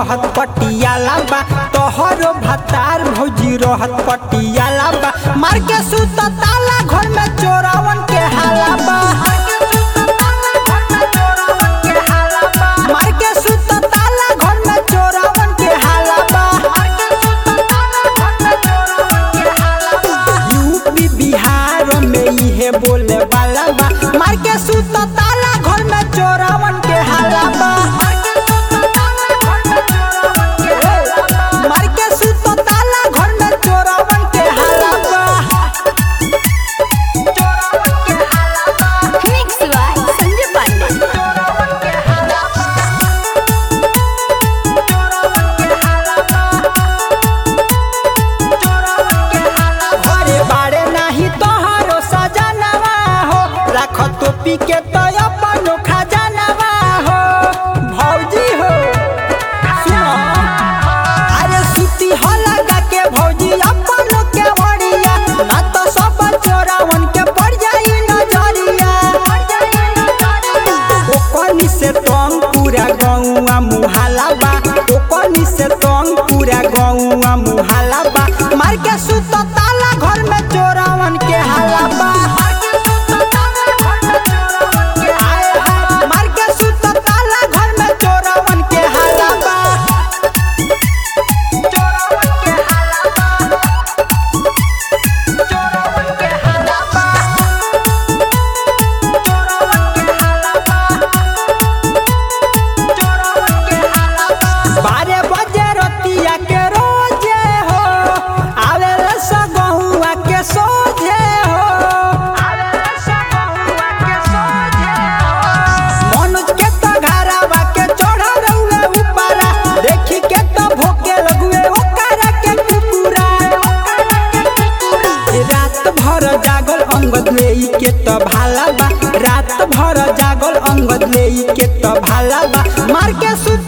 रहत पटियाला बा तोहरो भतार भौजी रहत पटियाला बा मार के सुत ताला घर में चोरावन के हाला बा मार के सुत ताला घर में चोरावन के हाला बा यूपी बिहार में इहे बोले वाला बा मार के सुत ताला घर में चोरावन के हाला बा मार के सुत ताला घर में चोरावन के हाला बा Mix by Sanjay Pandey. घरे बाड़े नाही तोहरो सजनवा हो राख टोपी के तो अपन खजानवा हो भौजी हो सुनो अरे सुती हो लगा के भौजी अपन के बड़िया ना तो सब चोरावन के पड़ जाई नजरिया ओकनी से तंग पूरा गौआ मुहाला बा ओकनी से तंग पूरा गौआ मुहाला बा मार के सुत ताला घर में चोरावन के हाला बा आए हाय, मार के सुत ताला घर में चोरावन के हाला बा बारह बजे रतिया के रोजे हो आवेला सगहुआ के सोझे हो मनोज के तो घरवा के चढ़ा रहुए ऊपरा देखी के तो भोके लगुए ओकरा के कुकुरा रात भर जागल अंगद लेई के तो भाला बा रात भर जागल अंगद लेई के तो भाला बा मार के सुत